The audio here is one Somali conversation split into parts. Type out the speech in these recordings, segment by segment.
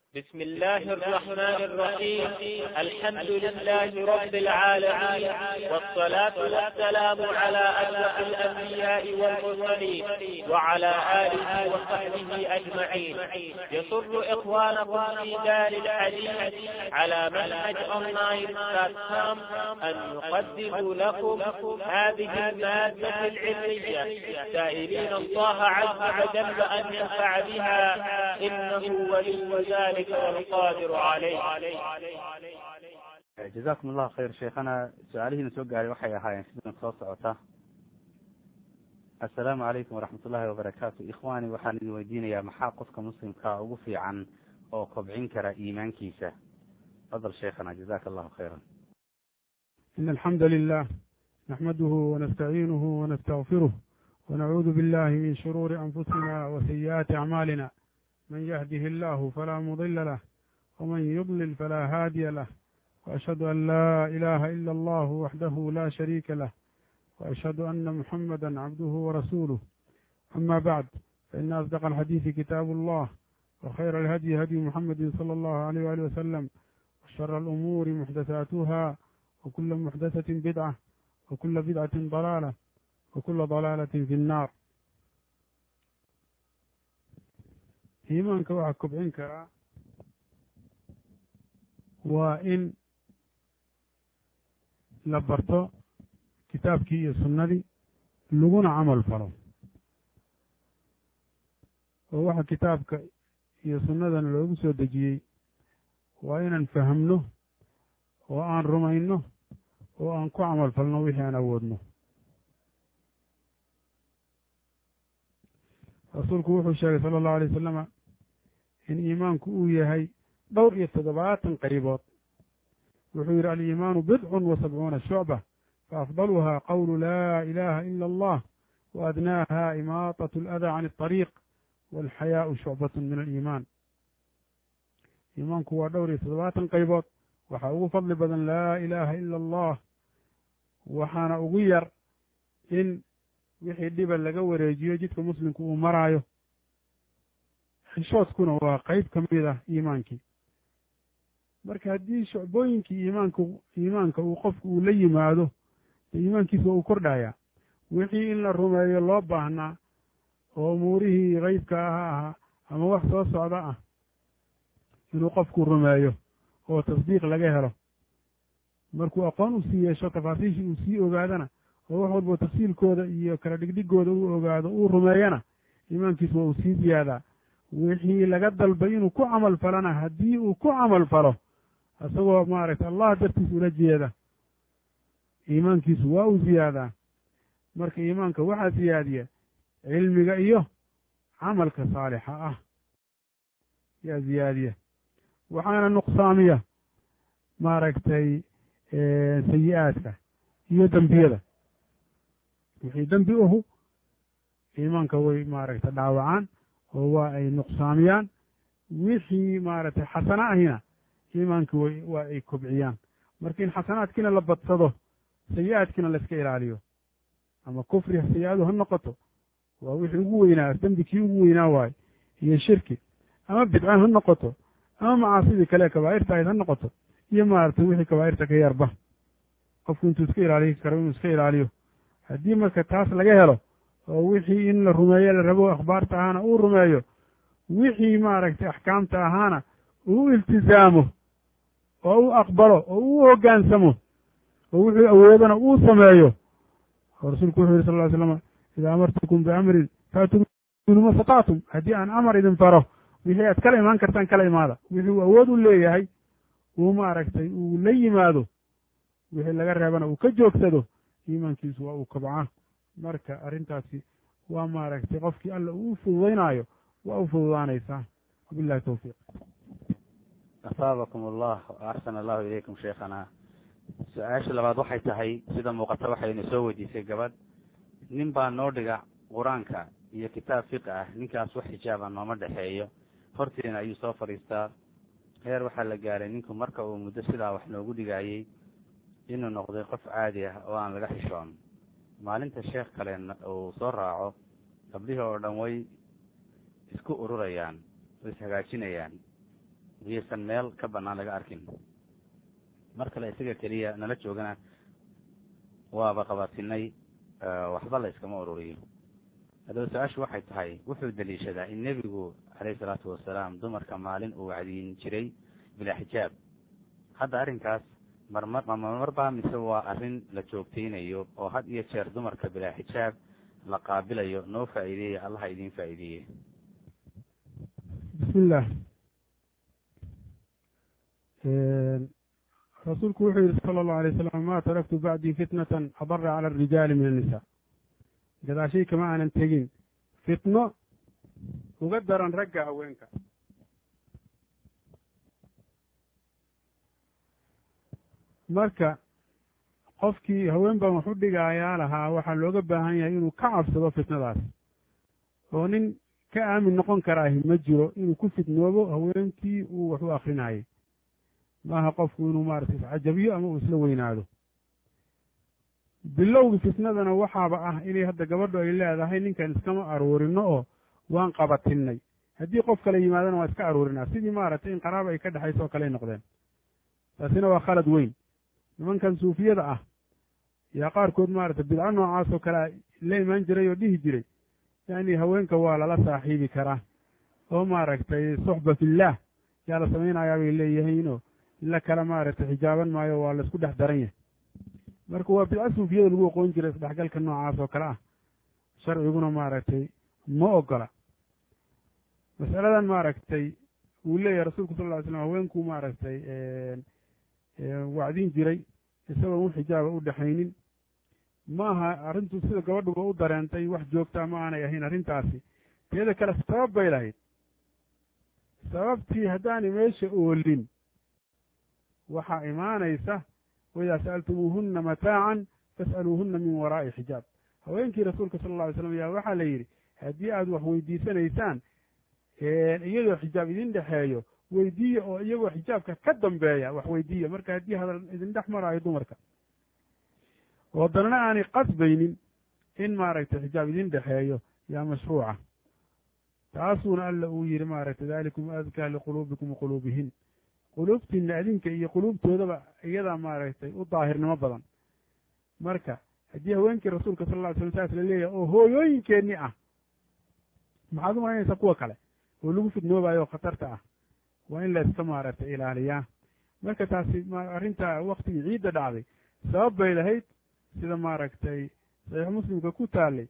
بسم الله الرحمن الرحيم الحمد لله رب العالمين والصلاة والسلام على أشرف الأنبياء والمرسلين وعلى آله وصحبه أجمعين يسر إخوانكم في دار الحديث على منهج أونلاين بلاتفورم أن يقدموا لكم هذه المادة العلمية سائلين الله عز وجل أن ينفع بها إنه ولي ذلك والقادر عليه jazakum allahu khayr sheekhana su-aalihiina soo gaaray waxay ahaayeen sidan soo socota assalaamu calaykum waraxmat ullahi wabarakaatu ikhwani waxaan idin weydiinayaa maxaa qofka muslimkaa ugu fiican oo kobcin kara iimaankiisa fadal sheekhana jazaka allahu khayra إن الحمد لله نحمده ونستعينه ونستغفره ونعوذ بالله من شرور أنفسنا وسيئات أعمالنا من يهده الله فلا مضل له ومن يضلل فلا هادي له وأشهد أن لا إله إلا الله وحده لا شريك له وأشهد أن محمدا عبده ورسوله أما بعد فإن أصدق الحديث كتاب الله وخير الهدي هدي محمد صلى الله عليه وآله وسلم وشر الأمور محدثاتها وكل محدثة بدعة وكل بدعة ضلالة وكل ضلالة في النار iimaanka waxaa kobcin karaa waa in la barto kitaabkii iyo sunnadii laguna camal falo oo waxa kitaabka iyo sunnadana loogu soo dejiyey waa inaan fahamno oo aan rumayno oo aan ku camal falno wixii aan awoodno rasuulku wuxuu sheegay sala allahu alay wasalama in iimaanku uu yahay dhowr iyo toddobaatan qaybood wuxuu yidhi aliimaanu bidcun wa sabcuuna shucba faafdaluhaa qawlu laa ilaha ila allah wa adnaaha imaatat aladaa can alطariiq walxayaau shucbatun min aliimaan iimaanku waa dhowr iyo toddobaatan qaybood waxaa ugu fadli badan laa ilaaha ila allah waxaana ugu yar in wixii dhiba laga wareejiyo jidka muslimku uu maraayo xishoodkuna waa qeyb ka mid ah iimaankii marka haddii shucbooyinkii iimaanka iimaanka uu qofku uu la yimaado dee iimaankiisa waa uu kordhayaa wixii in la rumeeyo loo baahnaa oo umuurihii qeybka aha ahaa ama wax soo socda ah inuu qofku rumeeyo oo tasdiiq laga helo markuu aqoon u sii yeesho tafaasiishii uu sii ogaadana oo wax walbo tafsiilkooda iyo kala dhigdhigooda uu ogaado uu rumeeyana iimaankiisu waa uu sii ziyaadaa wixii laga dalbay inuu ku camal falana haddii uu ku camal falo isagoo maaragtay allah dartiis ula jeeda iimaankiisu waa uu ziyaadaa marka iimaanka waxaa ziyaadiya cilmiga iyo camalka saalixa ah yaa ziyaadiya waxaana nuqsaamiya maaragtay sayi-aadka iyo dembiyada wixii dembi uhu iimaanka way maaragtay dhaawacaan oo waa ay nuqsaamiyaan wixii maaragtay xasano ahina iimaanka way waa ay kobciyaan marka in xasanaadkiina la badsado sayi-aadkiina layska ilaaliyo ama kufri sayi-adu ha noqoto waa wixii ugu weynaa dembi kii ugu weynaa waayo iyo shirki ama bidca ha noqoto ama macaasidii kale kabaa'irta ahayd ha noqoto iyo maaragtay wixii kabaa'irta ka yarba qofku intuu iska ilaaliyi karo inuu iska ilaaliyo haddii marka taas laga helo oo wixii in la rumeeyo la rabo akhbaarta ahaana uu rumeeyo wixii maaragtay axkaamta ahaana uu u iltizaamo oo u aqbalo oo u hoggaansamo oo wuxuu awoodana uu sameeyo oo rasuulku wuxuu yihi sal ly slama idaa amartukum biamrin faatuu minhu ma statactum haddii aan amar idin faro wixii aad kala imaan kartaan kala imaada wixii uu awood u leeyahay uu maaragtay uu la yimaado wixii laga reebana uu ka joogsado iimaankiisu waa uu kobcaa marka arrintaasi waa maaragtay qofkii alla uu u fududaynaayo waa u fududaanaysaa wabillahi towfiiq asaabakum allah axsana allahu ilaykum sheekhana su-aasha labaad waxay tahay sida muuqata waxayna soo weydiisay gabadh nin baa noo dhiga qur-aanka iyo kitaab fiqi ah ninkaas wax xijaaba nooma dhexeeyo horteena ayuu soo fadhiistaa heer waxaa la gaaray ninku marka uu muddo sidaa wax noogu dhigayey inuu noqday qof caadi ah oo aan laga xishoon maalinta sheekh kale uu soo raaco gabdhihii oo dhan way isku ururayaan way ishagaajinayaan iyaysan meel ka banaan laga arkin mar kale isaga keliya nala joogana waaba qabatinay waxba la iskama ururiyo haddaba su-aashu waxay tahay wuxuu daliishadaa in nebigu caleyhi salaatu wasalaam dumarka maalin uu wacdiin jiray bilaa xijaab hadda arrinkaas marmar mamarbaa mise waa arrin la joogtaynayo oo had iyo jeer dumarka bilaa xijaab la qaabilayo noo faa'iideeya allaha idiin faa'iideeye bismillah rasuulku wuxuu yihi sala allahu alay wasalam ma taraktu bacdii fitnatan adara cala arijaali min annisa gadaashay kama aanan tegin fitno uga daran ragga haweenka marka qofkii haween baan wax u dhigaayaa lahaa waxaa looga baahan yahay inuu ka cabsado fitnadaas oo nin ka aamin noqon karaahi ma jiro inuu ku fitnoobo haweenkii uu wax u akrinayay maaha qofku inuu maarata iscajabiyo ama uu isla weynaado bilowgii fitnadana waxaaba ah inay hadda gabadhu ay leedahay ninkan iskama aruurino oo waan qabatinay haddii qof kale yimaadana waan iska aruurinaa sidii maaragtay in qaraaba ay ka dhexayso oo kaley noqdeen taasina waa khalad weyn nimankan suufiyada ah yaa qaarkood maaragtay bidco noocaas oo kalea la imaan jiray oo dhihi jiray yacni haweenka waa lala saaxiibi karaa oo maaragtay suxba fillaah yaa la samaynayaa bay leeyihiinoo la kala maaragtay xijaaban maayo waa laisku dhex daran yahay marka waa bidco suufiyada lagu aqoon jiray isdhexgalka noocaas oo kale ah sharciguna maaragtay ma ogola masaladan maaragtay uu leeyahay rasuulku sal lla ly slam haweenkuu maaragtay wacdin jiray isagoon u xijaaba u dhexaynin ma aha arrintu sida gabadhuba u dareentay wax joogtaa ma aanay ahayn arrintaasi teeda kale sabab bay lahayd sababtii haddaanay meesha oolin waxaa imaanaysa waidaa sa'altumuuhunna mataacan fas'aluuhunna min waraa'i xijaab haweenkii rasuulka sala alla alay slam ayaa waxaa la yidhi haddii aad wax weydiisanaysaan iyadoo xijaab idin dhexeeyo weydiiya oo iyagoo xijaabka ka dambeeya wax weydiiya marka haddii hadal idin dhex maraayo dumarka oo danna aanay qasbaynin in maaragtay xijaab idin dhexeeyo yaa mashruuca taasuuna alla uu yihi maaragtay dalikum adkaa liquluubikum waquluubihin quluubtiina adinka iyo quluubtoodaba iyadaa maaragtay u daahirnimo badan marka haddii haweenkii rasuulka sal lla ly slam saas la leeyahay oo hooyooyinkeenni ah maxaad u malaynaysaa kuwa kale oo lagu fidnoobayo oo khatarta ah waa in la iska maaragtay ilaaliyaa marka taasi arrinta waktigii ciidda dhacday sabab bay lahayd sida maaragtay saxiix muslimka ku taalay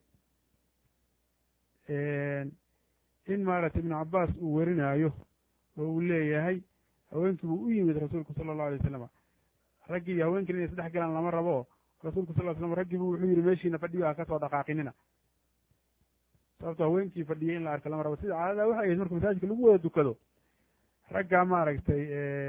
in maaragtay ibnu cabbaas uu werinaayo oo uu leeyahay haweenkii buu u yimid rasuulku sala allahu alay wasalam raggii iyo haweenkiina inay isdhex galaan lama rabo oo rasuulku sal ly slam raggiibu wuxuu yihi meeshiina fadhiyo ha ka soo dhaqaaqinina sababto haweenkii fadhiyay in la arka lama rabo sida caadada waxay ahayd marka masaajidka lagu wada dukado raggaa maaragtay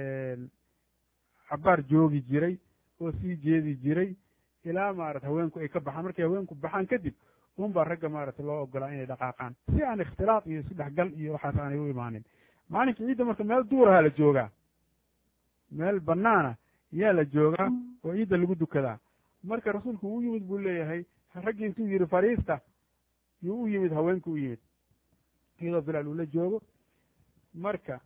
cabaar joogi jiray oo sii jeedi jiray ilaa maarata haweenku ay ka baxaan markay haweenku baxaan kadib un baa ragga maaragtay loo ogolaa inay dhaqaaqaan si aan ikhtilaaq iyo isu dhexgal iyo waxaas aanay u imaanin maalinka ciidda marka meel duuraha la joogaa meel banaana yaa la joogaa oo ciidda lagu dukadaa marka rasuulku uu yimid buu leeyahay raggii intuu yihi fariista yuu u yimid haweenku u yimid iyadoo bilaal uu la joogo marka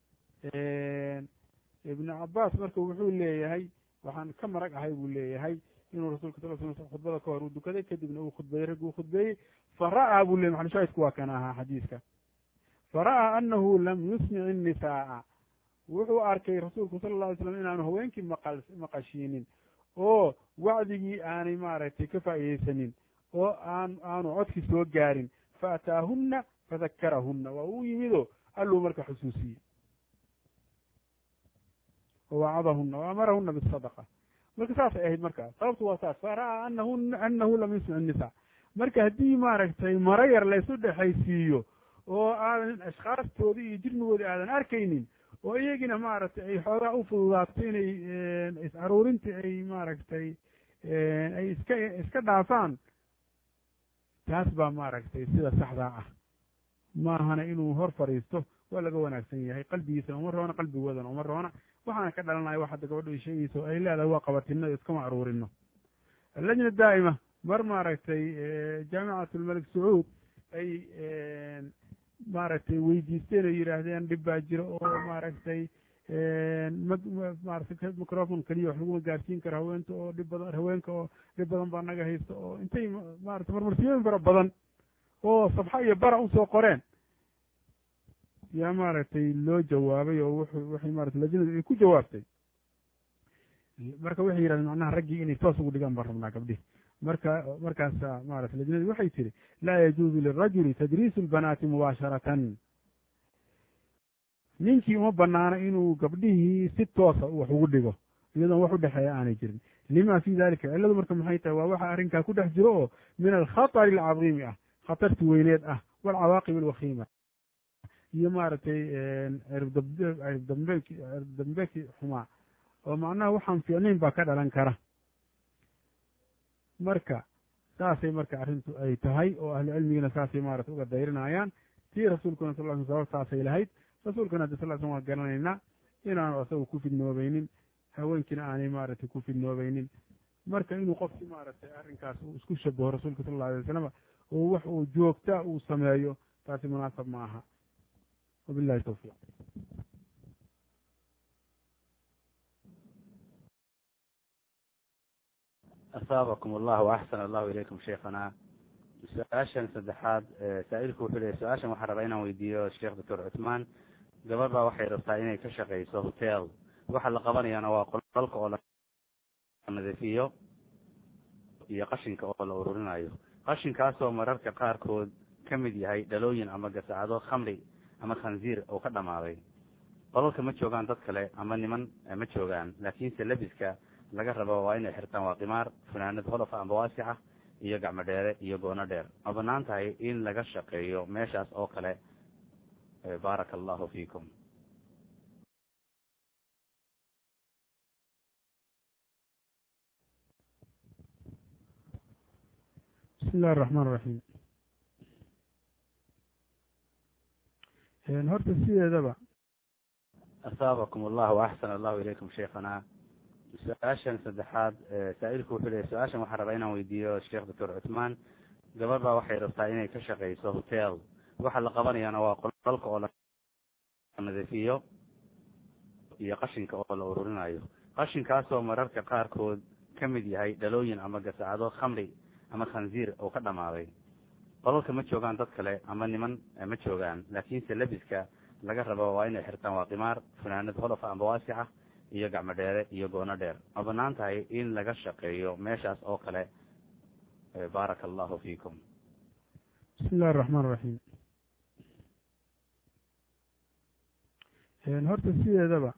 ibnu cabbaas marka wuxuu leeyahay waxaan ka marag ahay buu leeyahay inuu rasulka sal sl khudbada ka hor uu dukaday kadibna uu khudbeeyey raggi uu khudbeeyey fara'aa buu leyay maxalushaahidku waa kana ahaa xadiiska fara'aa anahu lam yusmic innisaaa wuxuu arkay rasuulku sala alla alay slam inaanu haweenkii maqal maqashiinin oo wacdigii aanay maaragtay ka faa'iideysanin oo aan aanu codkii soo gaarin faataahunna fadakarahunna waa uu yimidoo alluu marka xusuusiyey wawacadahuna waamarahuna bisadaqa marka saasay ahayd marka sababtu waa saas fara'aa anahu anahu lam yusmic innisa marka haddii maaragtay maro yar laysu dhexaysiiyo oo aadan ashkhaastoodii iyo jirmigoodii aadan arkaynin oo iyagina maaragtay ay xoogaa u fududaato inay is aruurintii ay maaragtay ay iska iska dhaafaan taas baa maaragtay sida saxdaa ah maahana inuu hor fadhiisto waa laga wanaagsan yahay qalbigiisana uma roona qalbigoodana uma roona waxaana ka dhalanaya wax hadda gabadho ay sheegayso ay leedahay waa qabatino iskama aruurino allajna daa'ima mar maaragtay jaamicat lmalik sacuud ay maaragtay weydiisteen oo yidhaahdeen dhib baa jiro oo maaragtay maarata microfon keliya wax laguma gaarsiin karo haweenta oo dhib badan haweenka oo dhib badan baa naga haysta oo intay maarata marmarsiyooyin fara badan oo sabxa iyo bara usoo qoreen yaa maaragtay loo jawaabay oo wuxuu waxay maarata lajinadu ay ku jawaabtay marka waxay yidhahdeen macnaha raggii inay toos ugu dhigaan baan rabnaa gabdhihi marka markaasa maarata lajinadu waxay tihi laa yajuuzu lirajuli tadriisu lbanaati mubaasharatan ninkii uma banaano inuu gabdhihii si toosa wax ugu dhigo iyadoon wax u dhexeeya aanay jirin lima fi dalika cilladu marka maxay tahay waa waxa arrinkaa ku dhex jiro oo min alkhatari alcadiimi ah khatarti weyneed ah waalcawaaqib alwakiima iyo maaragtay cirbdambeeki cirbdambeeki xumaa oo macnaha waxaan fiicnayn baa ka dhalan kara marka saasay marka arrintu ay tahay oo ahlu cilmigina saasay maarata uga dayrinayaan tii rasuulkuna sal l sabab saasay lahayd rasuulkana haddi sal slam waa garanaynaa inaanu asagu ku fidnoobaynin haweenkiina aanay maaragtay ku fidnoobaynin marka inuu qofki maaragtay arrinkaas uu isku shabaho rasuulka sal alla alay wasalam oo wax uu joogta uu sameeyo taasi munaasab ma aha wabillahi tawfiiq asaabakum allahu axsan allahu ilaykum sheekhana su-aashan saddexaad saa-ilku wuxuu leeyay su-aashan waxaa rabaa inaan weydiiyo sheekh doctor cuthmaan gabadh baa waxay rabtaa inay ka shaqayso hotel waxa la qabanayaana waa qolalka oo la nadiifiyo iyo qashinka oo la ururinayo qashinkaasoo mararka qaarkood ka mid yahay dhalooyin ama gasacado khamri ama khanziir oo ka dhamaaday qolalka ma joogaan dad kale ama niman ma joogaan laakiinse lebiska laga rabo waa inay xirtaan waa qimaar funaanad holofa amba waasixa iyo gacmo dheere iyo goono dheer ma banaan tahay in laga shaqeeyo meeshaas oo kale baaraka allahu fiikum bismi illahi araxmaan iraxiim horta sideedaba asaabakum allahu axsan allahu ilaykum sheekhana su-aashan saddexaad saa-ilku wuxuu leeyay su-aashan waxaa rabaa inaan weydiiyo sheekh doctor cuthmaan gabadh baa waxay rabtaa inay ka shaqayso hotel waxa la qabanayaana waa qolalka oo la nadiifiyo iyo qashinka oo la ururinayo qashinkaasoo mararka qaarkood ka mid yahay dhalooyin ama gasacado khamri ama khanziir oo ka dhamaaday qolalka ma joogaan dad kale ama niman ma joogaan laakiinse lebiska laga rabo waa inay xirtaan waa qimaar funaanad holofa amba waasixa iyo gacmo dheere iyo goono dheer ma banaan tahay in laga shaqeeyo meeshaas oo kale baaraka allahu fiikum bismi illahi araxmaan iraxiim horta sideedaba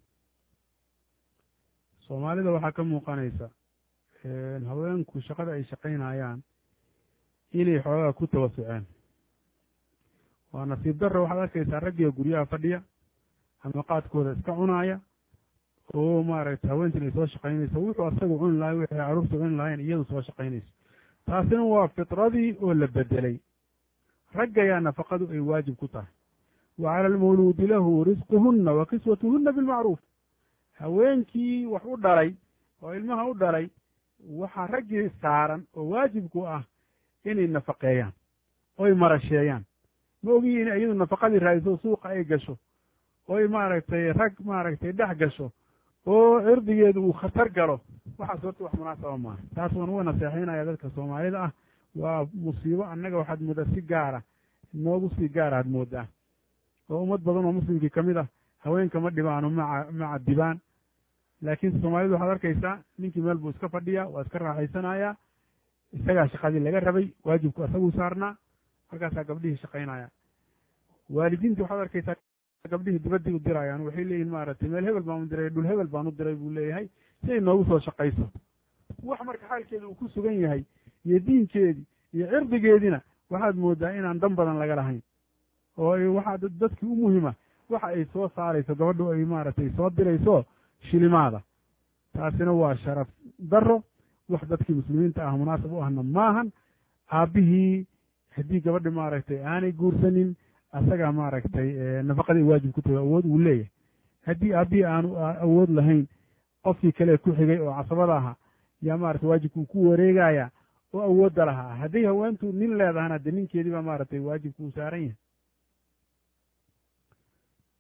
soomaalida waxaa ka muuqanaysa haweenku shaqada ay shaqaynayaan inay xoogaa ku tawasuceen waa nasiib darra waxaad arkaysaa raggiga guryaha fadhiya ama qaadkooda iska cunaaya oo maaragtay haweentin ay soo shaqaynayso wuxuu asagu cuni lahay wixii carruurta cuni lahayn iyadu soo shaqaynayso taasina waa fitradii oo la bedelay raggayaa nafaqadu ay waajib ku tahay wa cala almawluudi lahu risquhunna wa kiswatuhunna bilmacruuf haweenkii wax u dhalay oo ilmaha u dhalay waxaa raggii saaran oo waajibku ah inay nafaqeeyaan oy marasheeyaan ma ogiyi in iyadu nafaqadii raadiso suuqa ay gasho oy maaragtay rag maaragtay dhex gasho oo cirdigeedu uu khatar galo waxaas horta wax munaasaba maaha taas waan uga naseexaynaya dadka soomaalida ah waa musiibo annaga waxaad moodaa si gaara noogu sii gaara aad moodaa oo ummad badan oo muslimkii kamid ah haweenka ma dhibaano maca ma cadibaan laakiin soomaalidu waxaad arkaysaa ninkii meel buu iska fadhiyaa waa iska raaxaysanayaa isagaa shaqadii laga rabay waajibku asaguu saarnaa markaasaa gabdhihii shaqaynaya waalidiintii waxaad arkaysaa gabdhihii dibaddii u dirayaan waxay leeyihin maaragtay meel hebel baan u diray dhul hebel baan u diray buu leeyahay si ay noogu soo shaqayso wax marka xaalkeeda uu ku sugan yahay iyo diinkeedii iyo cirdigeediina waxaad moodaa inaan dan badan laga lahayn oo waxaa dadkii u muhima waxa ay soo saarayso gabadhu ay maaragtay soo dirayso shilimaada taasina waa sharaf daro wax dadkii muslimiinta ah munaasab u ahna maahan aabbihii haddii gabadhi maaragtay aanay guursanin asagaa maaragtay nafaqadii waajib ku tahay awood uu leeyahay haddii aabbihii aanu awood lahayn qofkii kale ku xigay oo casabada aha yaa maaragtay waajibkuu ku wareegaya oo awoodda lahaa hadday haweentu nin leedahana dee ninkeedii baa maaragtay waajibku uu saaran yahay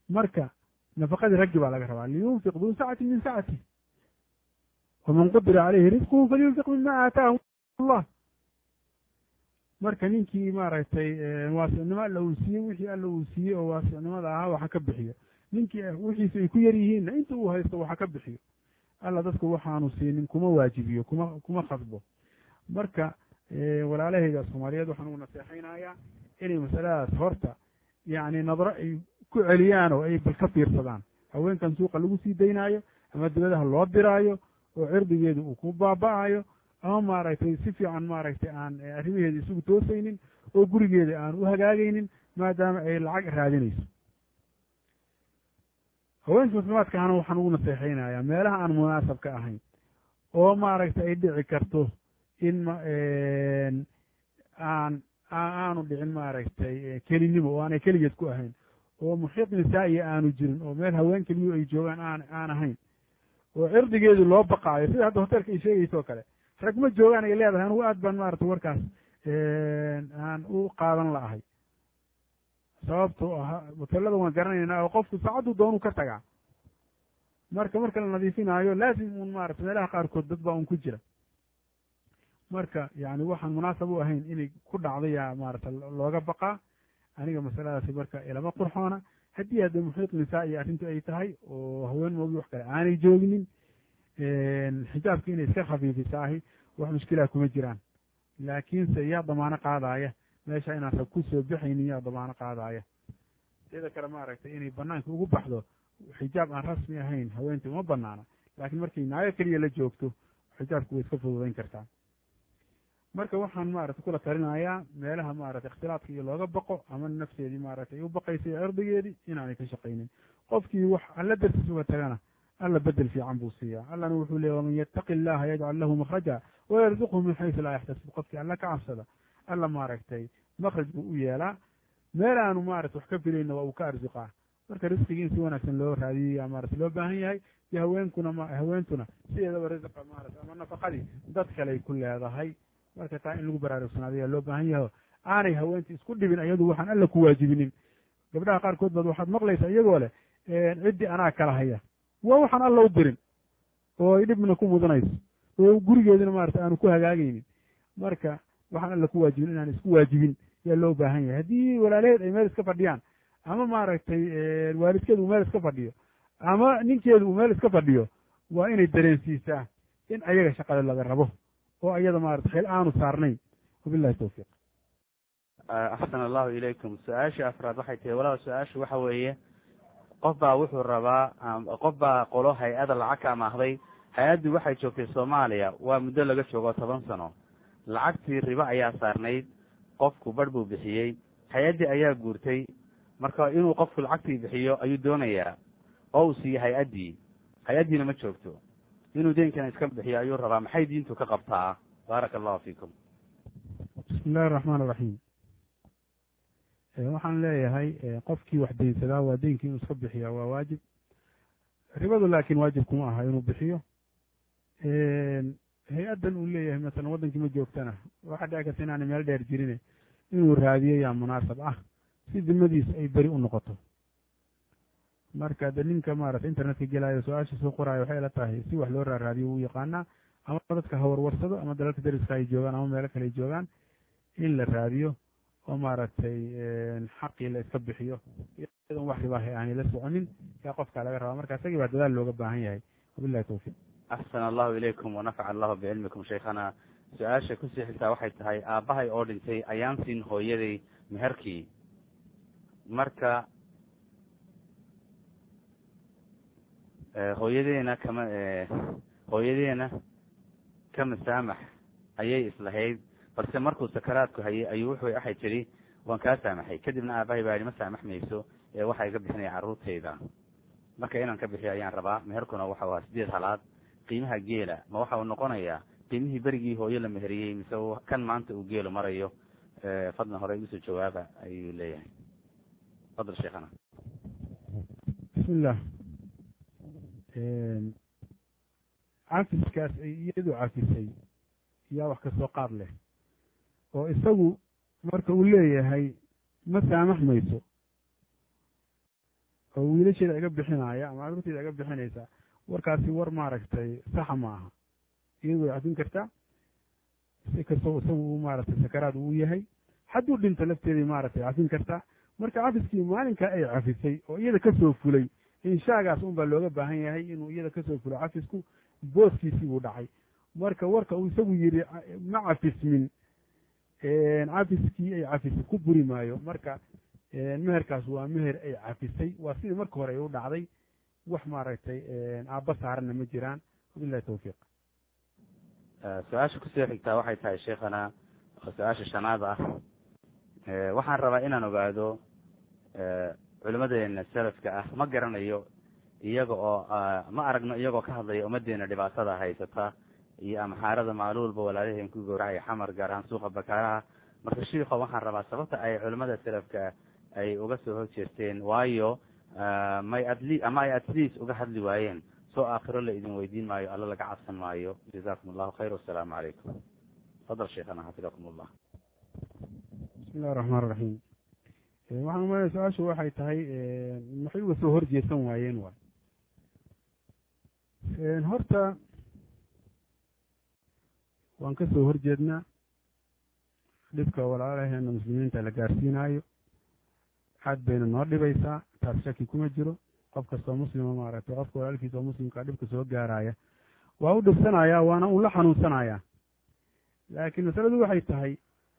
marka nafaqadii raggi baa laga rabaa liyunfiq duu sacati min sacati waman qudira caleyhi risquhu falyunfiq mima aataahu allah marka ninkii maaragtay waasicnimo alla uu siiyey wixii alla uu siiyey oo waasicnimada ahaa waxa ka bixiyo ninkii wixiisa ay ku yar yihiinna inta uu haysto waxa ka bixiyo alla dadku waxaanu siinin kuma waajibiyo kuma kuma khasbo marka walaalahayda soomaaliyeed waxaan ugu naseexaynayaa inay masaladaas horta yacni nadro ay ku celiyaan oo ay bal ka fiirsadaan haweenkan suuqa lagu sii daynaayo ama dibadaha loo diraayo oo cirdigeedu uu ku baaba'ayo ama maaragtay si fiican maaragtay aan arrimaheeda isugu toosaynin oo gurigeeda aan u hagaagaynin maadaama ay lacag raadinayso haweenka muslimaadka ahna waxaan ugu naseexaynayaa meelaha aan munaasabka ahayn oo maaragtay ay dhici karto in aan aanu dhicin maaragtay kelinimo oo aanay keligeed ku ahayn oo muxiiq nisaa'iya aanu jirin oo meel haween keliyu ay joogaan aan aan ahayn oo cirdigeedu loo baqaayo sida hadda hoteelka ay sheegayso o kale rag ma joogaan ay leedahay anugu aad baan maaragtay warkaas aan u qaadan la'ahay sababto ah hoteelada waan garanaynaa oo qofku saacaddu doonuu ka tagaa marka marka la nadiifinaayo laasim un maarata meelaha qaarkood dad baa un ku jira marka yani waxaan munaasab u ahayn inay ku dhacda yaa maarata looga baqaa aniga masaladaasi marka ilama qurxoona haddii hadda muxiiq nisaa iyo arrintu ay tahay oo haween moogi wax kale aanay jooginin xijaabka inay iska khafiifisaahi wax mushkilaha kuma jiraan laakiinse yaa damaano qaadaaya meesha inaan rag ku soo baxaynin yaa damaano qaadaaya sida kale maaragtay inay banaanka ugu baxdo xijaab aan rasmi ahayn haweentii uma banaana laakiin markay naago keliya la joogto xijaabku way iska fududayn kartaa marka waxaan maaragtay kula talinayaa meelaha maaragtay ikhtilaadka iyo looga baqo ama nafteedii maaragtay u baqaysay cirdigeedii inaanay ka shaqaynin qofkii wax alla dartiis uga tagana alla bedel fiican buu siiyaa allana wuxuu leeyay waman yattaqi illaha yajcal lahu makhraja wayarzuqhu min xaysu laa yaxtasib qofkii alla ka cabsada alla maaragtay makraj buu u yeelaa meel aanu maarata wax ka filayna waa uu ka arsuqaa marka risqigii in si wanaagsan loo raadiyaya maarata loo baahan yahay iyo haweenkuna m haweentuna sideedaba risqa maarata ama nafaqadii dad kaley ku leedahay marka taa in lagu baraarugsanaado ayaa loo baahan yahay aanay haweentii isku dhibin iyadu waxaan alla ku waajibinin gabdhaha qaarkood baad waxaad maqlaysaa iyagoo leh ciddii anaa kala haya waa waxaan alla u dirin oo ay dhibna ku mudanayso oo gurigeedina maarata aanu ku hagaagaynin marka waxaan alla ku waajibin inaan isku waajibin yaa loo baahan yahay haddii walaalaheed ay meel iska fadhiyaan ama maaragtay waalidkeedu uu meel iska fadhiyo ama ninkeedu uu meel iska fadhiyo waa inay dareensiisaa in ayaga shaqada laga rabo oo ayada maarata xil aanu saarnayn wabillahi tawfiiq axsan allahu ilaykum su-aasha afraad waxay tahay walaal su-aasha waxa weeye qof baa wuxuu rabaa qof baa qolo hay-ada lacag ka amaahday hay-addii waxay joogtay soomaaliya waa muddo laga joogo toban sano lacagtii ribo ayaa saarnayd qofku barh buu bixiyey hay-addii ayaa guurtay marka inuu qofku lacagtii bixiyo ayuu doonayaa oo uu siiyo hay-addii hay-addiina ma joogto inuu deenkana iska bixiyo ayuu rabaa maxay diintu ka qabtaa baaraka allahu fiikum bismi illahi araxmaan iraxiim waxaan leeyahay qofkii wax deynsadaa waa deynkii inuu iska bixiya waa waajib ribadu laakiin waajib kuma aha inuu bixiyo hay-addan uu leeyahay masalan waddankii ma joogtana waxaa dhici karta inaanay meel dheer jirine inuu raadiyo yaa munaasab ah si dimadiis ay beri u noqoto marka de ninka maarata internetka gelaayo su-aasha soo qoraayo waxay la tahay si wax loo raaraadiyo wuu yaqaanaa ama dadka hawarwarsado ama dalalka dariska ay joogaan ama meelo kale ay joogaan in la raadiyo oo maaragtay xaqii la iska bixiyo iyadoon wax ribaahay aanay la soconin yaa qofkaa laga rabaa marka isagii baa dadaal looga baahan yahay wabillahi tawfiiq axsan allahu ilaykum wanafaca allahu bicilmikum shaykhana su-aasha kusii xigtaa waxay tahay aabbahay oo dhintay ayaan siin hooyaday meherkii marka hooyadeena kama hooyadeena ka masaamax ayay islahayd balse markuu sakaraadku hayay ayuu wuxuu waxay tidhi waan kaa saamaxay kadibna aabahay baa yidhi ma saamax mayso ee waxaa iga bixinaya carruurtayda marka inaan ka bixiyo ayaan rabaa meherkuna waxau ahaa sideed halaad qiimaha geela ma waxa uu noqonayaa qiimihii berigii hooyo la meheriyey mise kan maanta uu geelu marayo fadlan hore igusoo jawaaba ayuu leeyahay fadl sheekhana bismillah cafiskaas ay iyadu cafisay yaa wax kasoo qaad leh oo isagu marka uu leeyahay ma saamax mayso oo wiilasheeda iga bixinaya ama carruurteeda iga bixinaysa warkaasi war maaragtay saxa ma aha iyadu way cafin kartaa si kastoo isagu uu maaragtay sakaraad uu yahay hadduu dhinto lafteeday maaragtay cafin kartaa marka cafiskii maalinkaa ay cafisay oo iyada kasoo fulay inshaagaas un baa looga baahan yahay inuu iyada kasoo fulo cafisku booskiisii buu dhacay marka warka uu isagu yidhi ma cafismin cafiskii ay cafisay ku buri maayo marka meherkaas waa meher ay cafisay waa sidii marka hore ay u dhacday wax maaragtay aabba saaranna ma jiraan wabilahi tawfiiq su-aasha kusoo xigtaa waxay tahay sheekhana oo su-aasha shanaad ah waxaan rabaa inaan ogaado culimadeena salafka ah ma garanayo iyaga oo ma aragno iyagoo ka hadlaya ummadeena dhibaatada haysata iyo amxaarada maaluulba walaalaheen ku gowracaya xamar gaar ahaan suuqa bakaaraha marka shiiko waxaan rabaa sababta ay culimada salafka ay uga soo horjeesteen waayo may adli ama ay atleast uga hadli waayeen soo aakhiro la idin weydiin maayo alla laga cabsan maayo jazakum allahu khayr wasalaamu calaykum fadal sheekhana xafidakum allah bismi illahi raxmaan raxiim waxaan umalaya su-aashu waxay tahay maxay uga soo horjeesan waayeen waay horta waan ka soo horjeednaa dhibka walaalaheena muslimiinta la gaarsiinaayo aad bayna noo dhibaysaa taas shaki kuma jiro qof kastoo muslima maaragtay qofka walaalkiisa oo muslimkaa dhibka soo gaaraya waa u dhibsanayaa waana un la xanuunsanayaa laakiin masaladu waxay tahay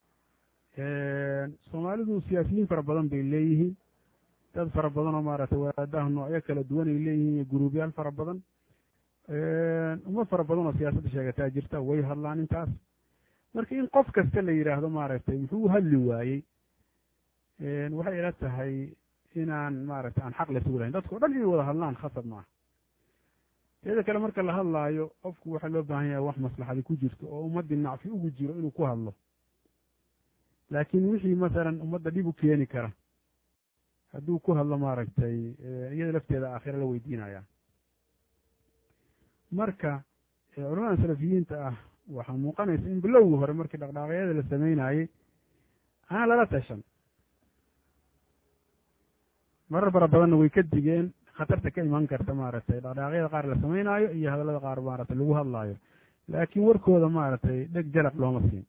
soomaalidu siyaasiyiin fara badan bay leeyihiin dad fara badan oo maaragtay wadaadaha noocyo kala duwan ay leeyihiin iyo guruubyaal fara badan ummad fara badan oo siyaasadda sheegataa jirta way hadlaan intaas marka in qof kasta la yidhaahdo maaragtay muxuu u hadli waayey waxay ila tahay inaan maaragtay aan xaq laysugu lahayn dadka o dhan inay wada hadlaan khasab maaha teeda kale marka la hadlaayo qofku waxaa loo baahan yahay wax maslaxadi ku jirto oo ummaddii nacfi ugu jiro inuu ku hadlo laakiin wixii masalan ummadda dhib u keeni kara hadduu ku hadlo maaragtay iyada lafteeda aakhira la weydiinaya marka culamada salafiyiinta ah waxaa muuqanaysa in bilowgii hore markii dhaqdhaaqyada la sameynayey aan lala tashan marar fara badanna way ka digeen khatarta ka iman karta maaragtay dhaqdhaaqyada qaar la sameynaayo iyo hadallada qaar maaragtay lagu hadlaayo laakiin warkooda maaragtay dheg jalaq looma siin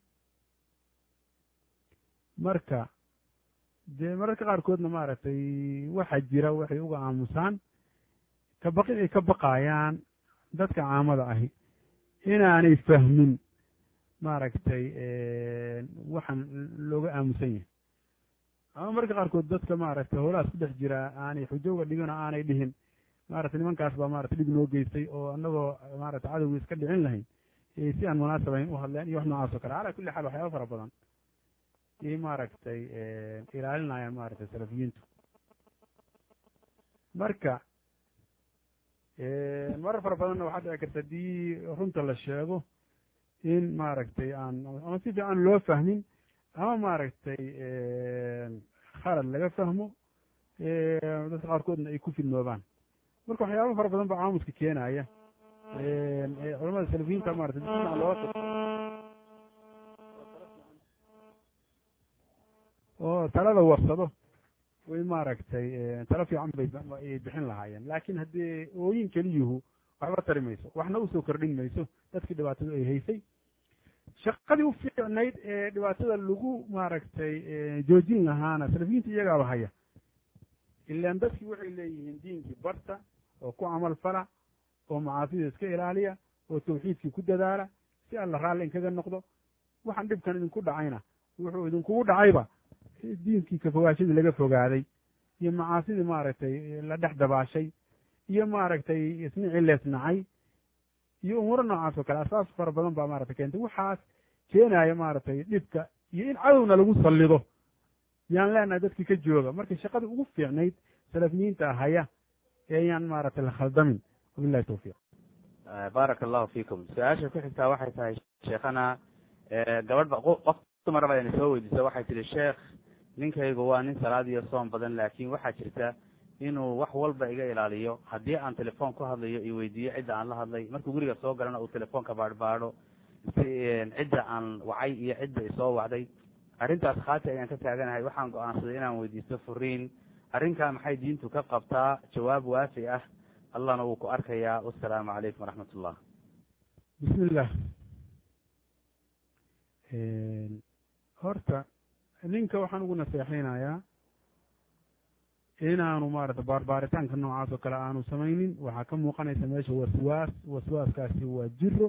marka dee mararka qaarkoodna maaragtay waxaa jira waxay uga aamusaan kabaqin ay ka baqaayaan dadka caamada ahi inaanay fahmin maaragtay waxaan looga aamusan yahay ama mararka qaarkood dadka maaragtay howlahaas ku dhex jira aanay xujo uga dhigin oo aanay dhihin maaragtay nimankaas baa maratay dhib noo geystay oo anagoo maaragtay cadowgii iska dhicin lahayn si aan munaasabayn u hadleen iyo wax noocaas oo kale calaa kulli xaal waxyaaba fara badan iyay maaragtay ilaalinayaan maaragtay salafiyiintu marka marar fara badanna waxaa dhici karta haddii runta la sheego in maaragtay aan ama si fiican loo fahmin ama maaragtay khalad laga fahmo dadka qaarkoodna ay ku fidnoobaan marka waxyaaba fara badan ba caamuska keenaya culamada salafiyiinta maratay dina loo oo talada warsado way maaragtay talo fiican bayay bixin lahaayeen laakiin haddii ooyin keliyuhu waxba tari mayso waxna usoo kordhin mayso dadkii dhibaatadu ay haysay shaqadii u fiicnayd ee dhibaatada lagu maaragtay joojin lahaana salafiyiinta iyagaaba haya ilaan dadkii waxay leeyihiin diinkii barta oo ku camal fala oo macaasida iska ilaaliya oo tawxiidkii ku dadaala si alla raalli inkaga noqdo waxaan dhibkan idinku dhacayna wuxuu idinkugu dhacayba diinkii kafogaashadii laga fogaaday iyo macaasidii maaragtay la dhex dabaashay iyo maaragtay isnicii leesnacay iyo umuuro noocaas oo kale asaas fara badan baa maratay keentay waxaas keenaya maaragtay dhibka iyo in cadowna lagu sallido yaan leenahay dadkii ka jooga marka shaqadii ugu fiicnayd salafiyiinta haya eeyaan maaragtay la khaldamin wabillahi tawfiiq baaraka allahu fiikum su-aasha ku xigtaa waxay tahay sheekhana gabadh ba qof dumar baa ina soo weydiisa waxay tihi sheekh ninkaygu waa nin salaad iyo soom badan laakiin waxaa jirta inuu wax walba iga ilaaliyo haddii aan telefoon ku hadlayo i weydiiyo cidda aan la hadlay markuu guriga soo galana uu telefoonka baadhbaadho si cidda aan wacay iyo cidda isoo wacday arrintaas khaati ayaan ka taaganahay waxaan go-aansaday inaan weydiisto furiin arrinkaa maxay diintu ka qabtaa jawaab waafi ah allahna wuu ku arkayaa wasalaamu calaykum waraxmat ullah bismi illah horta ninka waxaan ugu naseexaynayaa inaanu maarata baarbaaritaanka noocaas oo kale aanu samaynin waxaa ka muuqanaysa meesha waswaas waswaaskaasi waa jiro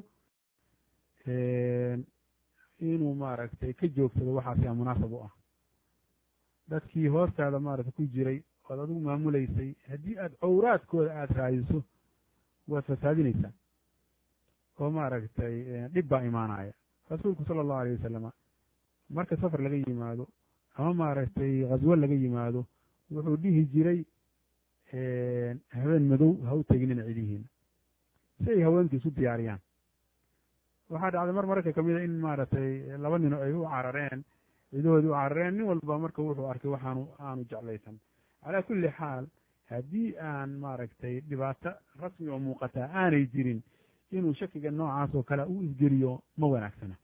inuu maaragtay ka joogsado waxaasiyaa munaasab u ah dadkii hoostaada maarata ku jiray oad adigu maamulaysay haddii aad cawraadkooda aada raadiso waad fasaadinaysaa oo maaragtay dhib baa imaanaya rasuulku sala allahu alayh wasalama marka safar laga yimaado ama maaragtay khaswo laga yimaado wuxuu dhihi jiray habeen madow ha u teginina cidihiina si ay haweenka isu diyaariyaan waxaa dhacday mar mararka kamid a in maaragtay laba nino ay u carareen cidahoodii u carareen nin walba marka wuxuu arkay waxaanu aanu jeclaysan calaa kulli xaal haddii aan maaragtay dhibaato rasmi oo muuqataa aanay jirin inuu shakiga noocaas oo kale u isgeliyo ma wanaagsana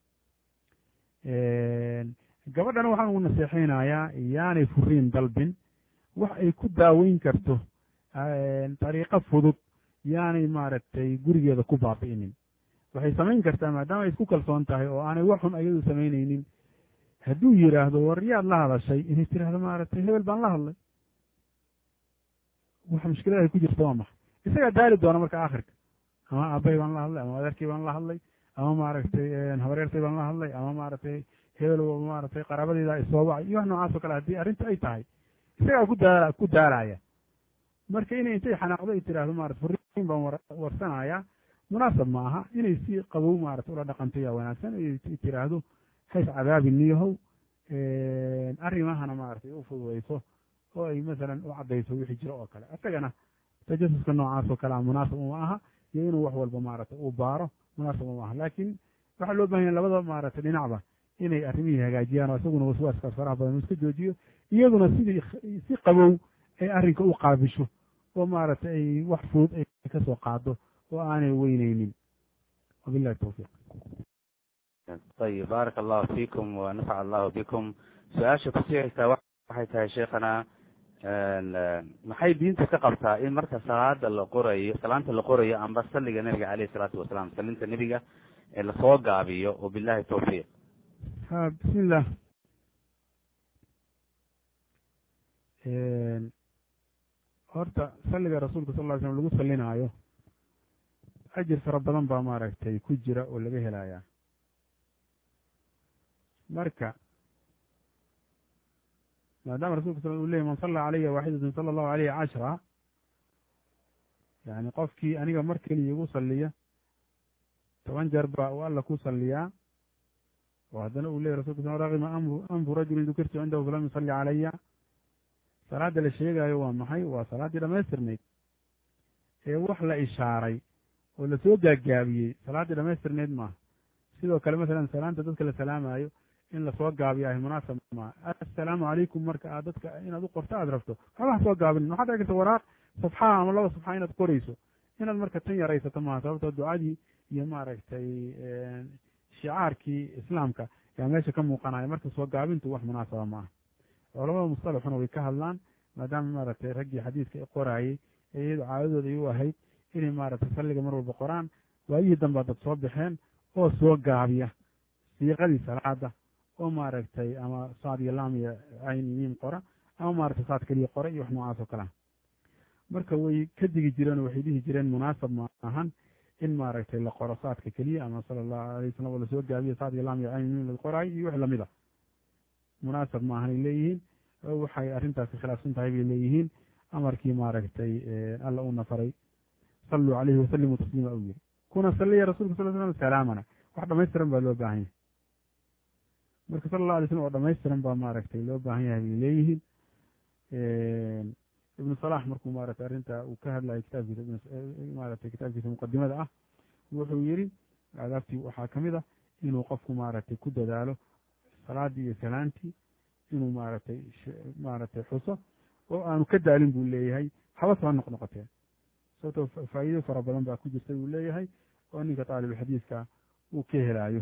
gabadhana waxaan ugu naseexaynayaa yaanay furiin dalbin wax ay ku daaweyn karto dariiqo fudud yaanay maaragtay gurigeeda ku baabi'inin waxay samayn kartaa maadaama ay isku kalsoon tahay oo aanay wax xun ayadu samaynaynin hadduu yidhaahdo war yaad la hadashay inay tiraahdo maaragtay hebel baan la hadlay wax mushkilada ay ku jirta waa maxa isagaa daali doona marka aakhirka ama aabbahay baan la hadlay ama adeerkii baan la hadlay ama maaragtay habareertay baan la hadlay ama maaragtay hebel maaragtay qaraabadeyda isoo wacay iyo wax noocaas oo kale haddii arrinta ay tahay isagaa ku daala ku daalaya marka inay intay xanaaqdo ay tiraahdo maarata furiin baan warsanaya munaasab ma aha inay si qabow maarata ula dhaqanto yaa wanaagsan ay tiraahdo hays cadaabi niyahow arrimahana maaragtay u fududayso oo ay masalan u caddayso wixii jiro oo kale isagana tajasuska noocaas oo kale a munaasab uma aha iyo inuu wax walba maaragtay uu baaro munaasab uma aha laakiin waxaa loo bahan yahay labada maaragtay dhinacba inay arrimihii hagaajiyaan oo isaguna waswaaskaas faraha badan uu iska joojiyo iyaduna sidii si qabow ay arrinka u qaabisho oo maaragtay ay wax fudud ay ka soo qaado oo aanay weyneynin wabillahi tawfiiq ayib baaraka allahu fiikum wa nafaca allahu bikum su-aasha kusii xigtaa waxay tahay sheekhana maxay diinta ka qabtaa in marka salaada la qorayo salaanta la qorayo amba salliga nebiga caleyhi salaatu wasalaam salinta nebiga ee lasoo gaabiyo wabillahi tawfiiq ha bismillah horta salliga rasuulka sal ly slm lagu sallinaayo ajir fara badan baa maaragtay ku jira oo laga helayaa marka maadaama rasulka sal uu leeyay man salla calaya waaxidatun sala allahu alayhi cashra yani qofkii aniga mar keliya igu salliya toban jeer baa uu alla ku salliyaa oo haddana uu leeyay rasulka sal raqima amru anfu rajulin dukirtu cindahu falam yusalli calaya salaadda la sheegaayo waa maxay waa salaaddii dhamaystirnayd ee wax la ishaaray oo lasoo gaagaabiyey salaaddii dhamaystirnayd maaha sidoo kale masalan salaanta dadka la salaamayo in lasoo gaabiyo ahy munaasab maaha assalaamu calaykum marka aad dadka inaad u qorto aad rabto waxba soo gaabinin waxaad dhici karta waraaq safxaa ama laba safxa inaad qorayso inaad marka tan yaraysato maaha sababtoo ducadii iyo maaragtay shicaarkii islaamka yaa meesha ka muuqanaya marka soo gaabintu wax munaasaba maaha culamada mustalaxuna way ka hadlaan maadaama maaragtay raggii xadiiska qoraayey ee iyadu caadadooda ay u ahayd inay maaragtay salliga mar walba qoraan waayihii dambaa dad soo baxeen oo soo gaabiya siiqadii salaada oo maaragtay ama saad iyo laam iyo cayn miim qora ama maaragtay saad keliya qora iyo wax noocaas oo kalea marka way ka digi jireen oo waxay dhihi jireen munaasab ma ahan in maaragtay la qoro saadka keliya ama sala allahu alay wasalam oo lasoo gaabiyo saad iyo laam iyo cayn miim la qoraayo iyo wix lamid a munaasab ma ahanay leeyihiin waxay arrintaasi khilaafsan tahay bay leeyihiin amarkii maaragtay alla uuna faray salluu calayhi wasalimuu tasliima u yiri kuna salliya rasulka sal slam salaamana wax dhamaystiran baa loo baahan yahay marka sala allah alay slam oo dhamaystiran baa maaragtay loo baahan yahay bay leeyihiin ibnu salax markuu maaragtay arrinta uu ka hadlayo kitaabkiisa maaragtay kitaabkiisa muqadimada ah wuxuu yiri aadaabtii waxaa kamid ah inuu qofku maaragtay ku dadaalo salaadii iyo salaantii inuu maaragtay maaragtay xuso oo aanu ka daalin buu leeyahay haba soo noq noqotee sababtoo faa'iido fara badan baa ku jirta buu leeyahay oo ninka taalibulxadiiska uu ka helaayo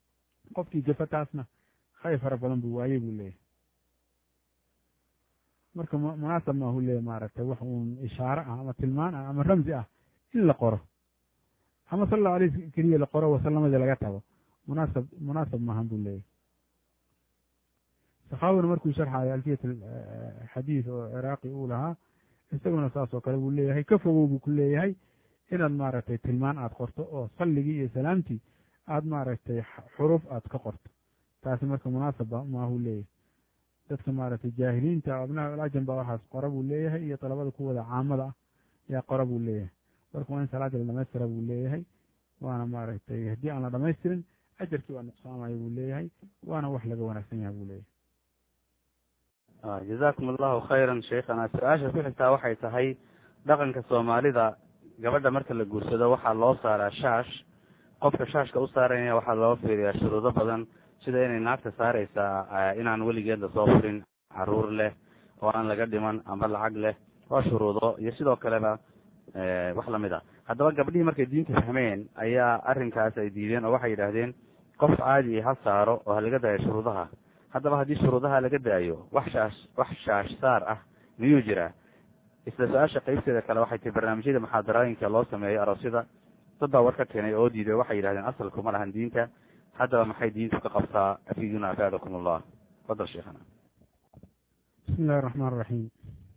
qofkii gafataasna khayr fara badan buu waayey buu leeyahay marka munaasab maahu leeya maaragtay wax uun ishaare ah ama tilmaan ah ama ramsi ah in la qoro ama sal allahu alay keliya la qoro wasallamadii laga tago munaasab munaasab maahan buu leeyahy sakhaawina markuu sharxayo alfiyat xadiid oo ciraaqi uu lahaa isaguna saas oo kale buu leeyahay ka fogow buu ku leeyahay inaad maaragtay tilmaan aada qorto oo salligii iyo salaamtii aada maaragtay xuruuf aada ka qorto taasi marka munaasaba maahu leeyahay dadka maaragtay jaahiliinta abnaa alajam baa waxaas qora buu leeyahay iyo dalabada kuwada caamada ah yaa qora buu leeyahay marka waa in salaadii la dhamaystira buu leeyahay waana maaragtay haddii aan la dhamaystirin ajarkii waa nuqsaamaya buu leeyahay waana wax laga wanaagsan yahay buu leeyahay jazakum allahu khayran sheikhana su-aasha ku xigtaa waxay tahay dhaqanka soomaalida gabadha marka la guursado waxaa loo saaraa shaash qofka shaashka u saaraya waxaa loo fiiriyaa shuruudo badan sida inay naagta saareysaa inaan weligeed lasoo furin caruur leh oo aan laga dhiman ama lacag leh waa shuruudo iyo sidoo kaleba wax lamid a haddaba gabdhihii markay diinta fahmeen ayaa arrinkaas ay diideen oo waxay yidhaahdeen qof caadi ha saaro oo ha laga daayo shuruudaha haddaba haddii shuruudaha laga daayo wax shaash wax shaash saar ah miyuu jiraa isla su-aasha qeybteeda kale waxay tahi barnaamijyada muxaadarooyinka loo sameeyo aroosyada dad baa war ka keenay oo diiday waxay yidhahdeen asalku ma lahan diinta haddaba maxay diintu ka qabtaa afiduna afaadakum allah fadal sheekhana bismi illahi raxmaan raxiim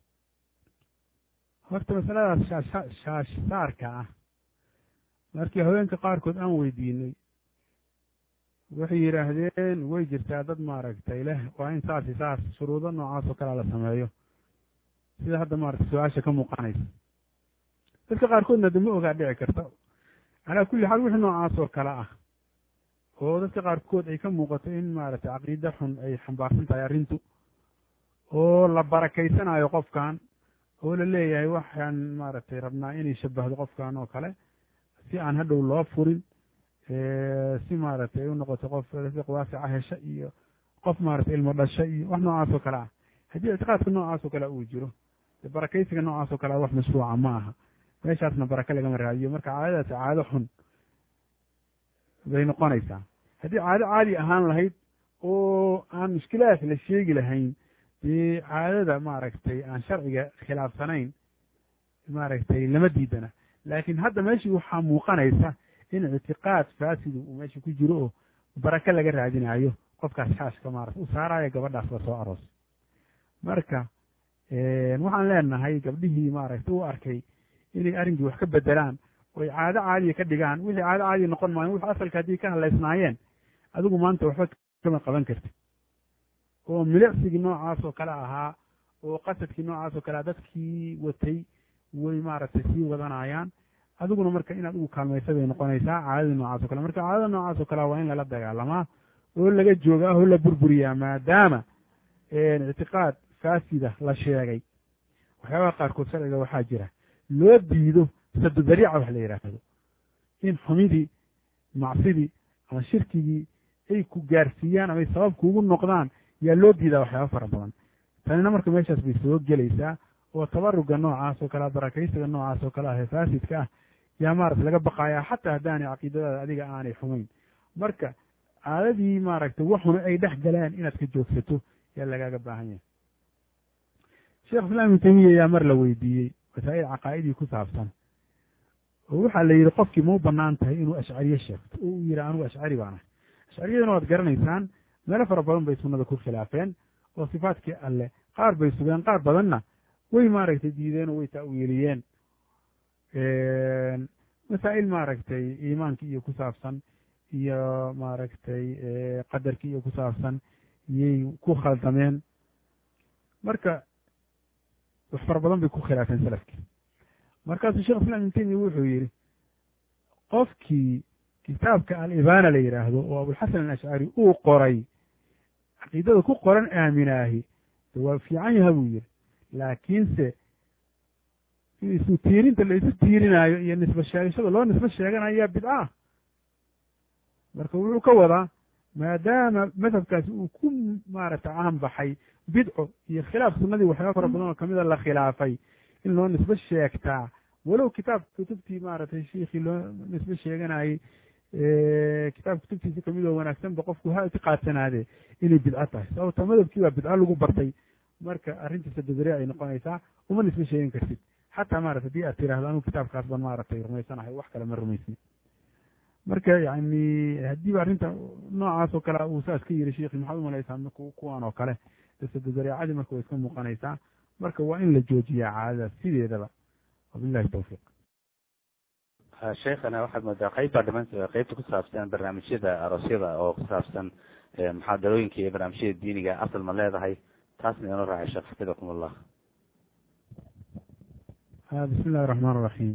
horta masaladaas shaasha shaash saarka ah markii haweenka qaarkood aan weydiinay waxay yidhaahdeen way jirtaa dad maaragtay leh waa in saasi saas shuruudo noocaas oo kalea la sameeyo sida hadda maaragtay su-aasha ka muuqanaysa dadka qaarkoodna de ma ogaa dhici karta calaa kulli xaal wixii noocaas oo kale ah oo dadka qaarkood ay ka muuqato in maaragtay caqiida xun ay xambaarsan tahay arrintu oo la barakaysanayo qofkan oo la leeyahay waxaan maaragtay rabnaa inay shabahdo qofkan oo kale si aan hadhow loo furin si maaragtay ay u noqoto qof rasiq waasica hesha iyo qof maaragtay ilmo dhasha iyo wax noocaas oo kale ah haddii ictiqaadka noocaas oo kale uu jiro barakaysiga noocaas oo kale wax mashruuca ma aha meeshaasna baraka lagama raadiyo marka caadadaasi caado xun bay noqonaysaa haddii caado caadi ahaan lahayd oo aan mushkilaadka la sheegi lahayn dee caadada maaragtay aan sharciga khilaafsanayn maaragtay lama diidana laakiin hadda meeshii waxaa muuqanaysa in ictiqaad faasidu uu meesha ku jiro oo baraka laga raadinayo qofkaas shaashka maarata u saaraya gabadhaas la soo aroos marka waxaan leenahay gabdhihii maaragtay u arkay inay arrinkii wax ka bedelaan oo ay caado caadiya ka dhigaan wixii caado caadiya noqon maayo wixii asalka haddii ka hadlaysnaayeen adigu maanta waxba kama qaban kartid oo milicsigii noocaas oo kale ahaa oo qasadkii noocaas oo kale dadkii watay way maaragtay sii wadanayaan adiguna marka inaad ugu kaalmaysa bay noqonaysaa caadadii noocaas o kale marka caadada noocaas oo kale waa in lala dagaalamaa oo laga joogaa oo la burburiyaa maadaama ictiqaad faasida la sheegay waxyaabaha qaarkood sharciga waxaa jira loo diido sadu dariica wax la yidhaahdo in xumidii macsidii ama shirkigii ay ku gaarsiiyaan ama ay sabab kuugu noqdaan yaa loo diidaa waxyaaba fara badan tanina marka meeshaas bay soo gelaysaa oo tabaruga noocaas oo kale barakaysiga noocaas oo kale ah ee faasidka ah yaa maarata laga baqayaa xataa haddaanay caqiidadaada adiga aanay xumayn marka caadadii maaragtay waxuna ay dhex galeen inaad ka joogsato yaa lagaaga baahan yahay sheekh islaam ibnu tamiya ayaa mar la weydiiyey masaa'il caqaa'idii ku saabsan oo waxaa la yidhi qofkii ma u bannaan tahay inuu ashcariye sheegto oo uu yidhi anugu ashcari baan ahay ashcariyaduna waad garanaysaan meelo fara badan bay sunnada ku khilaafeen oo sifaadkii alle qaar bay sugeen qaar badanna way maaragtay diideen oo way ta'wiiliyeen masaa'il maaragtay iimaankii iyo ku saabsan iyo maaragtay qadarkii iyo ku saabsan iyay ku khaldameen marka wax fara badan bay ku khilaafeen salafkii markaasuu shekh islam ibn temiya wuxuu yidhi qofkii kitaabka al-ibaana la yidhaahdo oo abulxasan alashcari uu qoray caqiidada ku qoran aaminaahi waa fiican yaha buu yidhi laakiinse isu tiirinta la isu tiirinaayo iyo nisbe sheegashada loo nisbe sheeganayo yaa bidca marka wuxuu ka wadaa maadaama madhabkaasi uu ku maaragtay caan baxay bidco iyo khilaaf sunnadii waxyaaba fara badan oo kamida la khilaafay in loo nisbe sheegtaa walow kitaab kutubtii maaragtay shiikhii loo nisbe sheeganayey kitaab kutubtiisi kamid oo wanaagsanba qofku ha itiqaadsanaadee inay bidco tahay sababta madhabkii baa bidco lagu bartay marka arrinta sadadare ay noqonaysaa uma nisba sheegin kartid xataa maarata hadii aad tiraahdo anuu kitaabkaas baan maaragtay rumaysanahay wax kale ma rumaysni marka yani haddiiba arrinta noocaas oo kale uu saas ka yiri sheikhi maxaad umalaysaa kuwan oo kale sadadareecadii marka way iska muuqanaysaa marka waa in la joojiyaa caadadaas sideedaba wabillahi tawfiiq sheekhana waxaad moodaa qeybbaa dhiman qeybta ku saabsan barnaamijyada aroosyada oo ku saabsan muxaadarooyinka iyo barnaamijyada diiniga asal ma leedahay taasna inoo raacay sheekh xafidakum allah bismi illahi raxmaan raxiim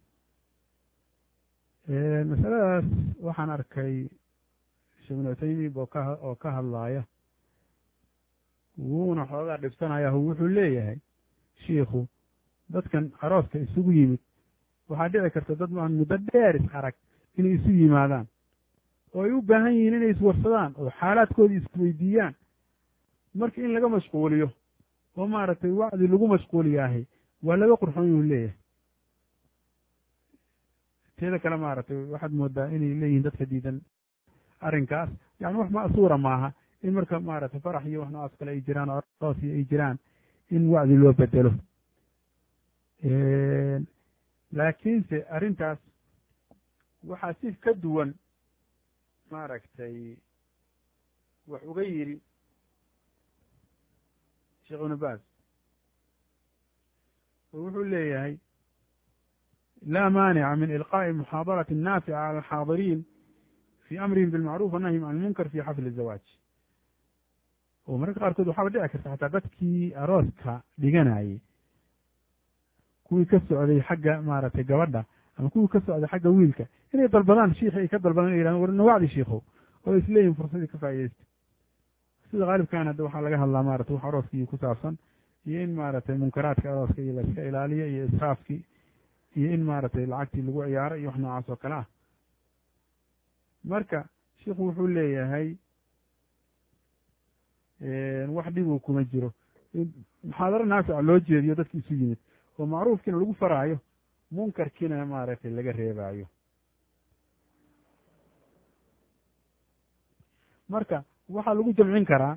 masaladaas waxaan arkay sheekh ibnu utaymiib oo ka oo ka hadlaaya wuuna xoogaa dhibsanaya wuxuu leeyahay shiikhu dadkan arooska isugu yimid waxaa dhici karta dad maan muddo dheer is arag inay isu yimaadaan oo ay u baahan yihiin inay iswarsadaan oo xaalaadkoodii isweydiiyaan marka in laga mashquuliyo oo maaragtay wacdi lagu mashquuliyaahay waa laga qurxoon yuu leeyahay teeda kale maaragtay waxaad moodaa inay leeyihiin dadka diidan arrinkaas yani wax ma'suura maaha in marka maaragtay farax iyo wax noocaas kale ay jiraan oo aroos iyo ay jiraan in wacdi loo bedelo laakiinse arrintaas waxaa si ka duwan maaragtay wax uga yidhi sheekh ibnu baas oo wuxuu leeyahay laa maanica min ilqaa'i muxaadarati naafica cala alxaadiriin fii amrihim bilmacruuf wanahyim can ilmunkar fi xafli zawaaj oo mararka qaarkood waxaaba dhici karta xataa dadkii arooska dhiganayay kuwii ka socday xagga maaragtay gabadha ama kuwii ka socday xagga wiilka inay dalbadaan shiikhi ay ka dalbadaan inay yidhahdaan war nawacdi shiikhow oo isleeyihin fursadii ka faa'iidaysta sida qaalibkan hadda waxaa laga hadlaa maratay wax arooskii ku saabsan iyo in maaragtay munkaraadka arooska iyo laiska ilaaliyo iyo israafkii iyo in maaragtay lacagtii lagu ciyaaro iyo wax noocaas oo kale ah marka shiikhu wuxuu leeyahay wax dhibuu kuma jiro muxaadaro naafica loo jeediyo dadki isu yimid oo macruufkiina lagu faraayo munkarkiina maaragtay laga reebaayo marka waxaa lagu jamcin karaa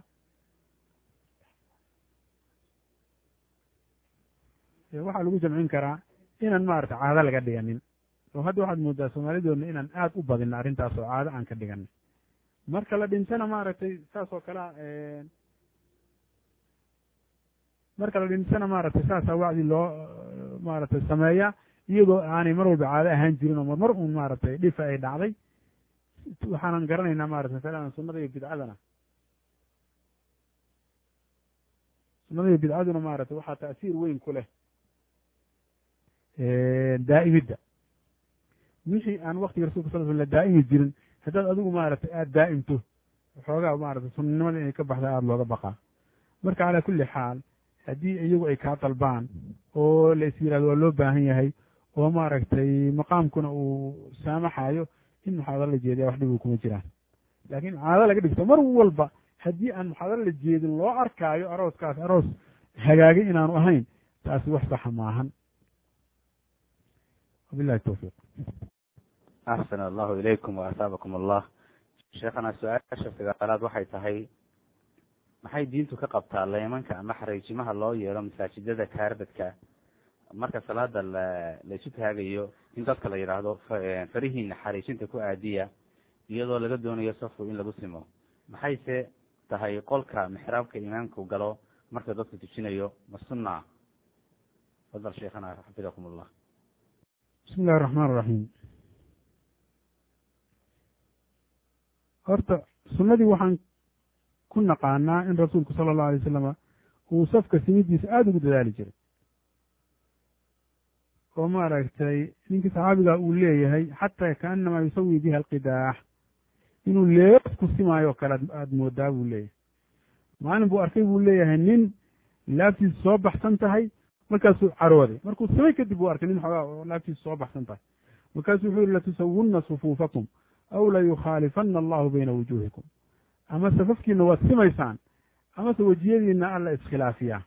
waxaa lagu jamcin karaa inaan maaragtay caado laga dhiganin oo hadda waxaad moodaa soomaalidoodna inaan aad u badin arrintaas oo caado aan ka dhiganin marka la dhintana maaragtay saas oo kalea marka la dhintana maaragtay saasaa wacdi loo maaragtay sameeya iyadoo aanay mar walba caado ahaan jirin oo marmar uun maaragtay dhifa ay dhacday waxaanan garanaynaa maratay masalan sunada iyo bidcadana sunada iyo bidcaduna maaragtay waxaa ta'siir weyn ku leh daa'imidda wixii aan waktiga rasulka sal sl la daa'imi jirin haddaad adigu maaragtay aada daa'imto xoogaa maaragtay sunnanimada inay ka baxda aada looga baqaa marka calaa kulli xaal haddii iyagu ay kaa dalbaan oo la is yirahdo waa loo baahan yahay oo maaragtay maqaamkuna uu saamaxayo in muxaadaro la jeediya wax dhibuu kuma jiraan laakiin caado laga dhigto mar walba haddii aan muxaadaro la jeedin loo arkaayo arooskaas aroos hagaagay inaanu ahayn taasi wax saxa maahan wabillahi tawfiiq axsan allahu ilaykum wa asaabakum allah sheekhana su-aasha sagaalaad waxay tahay maxay diintu ka qabtaa leemanka ama xariijimaha loo yeelo masaajidada kaarbadka marka salaada la laisu taagayo in dadka la yidhaahdo farihiina xariijinta ku aadiya iyadoo laga doonayo safku in lagu simo maxayse tahay qolka mixraabka imaamku galo marka dadku tujinayo ma sunna fadal sheekhana xafidakum allah bismi illahi raxmaan raxiim horta sunnadii waxaan ku naqaanaa in rasuulku sala allahu alay wasalama uu safka simidiisa aada ugu dadaali jiray oo maaragtay ninkii saxaabiga uu leeyahay xataa kaanamaa yusawi biha alqidaax inuu leef ku simaayo kale aada moodaa buu leeyahay maalin buu arkay buu leeyahay nin laabtiisu soo baxsan tahay markaasuu carooday markuu samay kadib buu arkay nin xoogaa laabtiisu soo baxsan tahay markaasuu wuxuu yihi latusawunna sufuufakum aw layukhaalifanna allahu bayna wujuuhikum ama safafkiina waad simaysaan amase wejiyadiina alla iskhilaafiyaa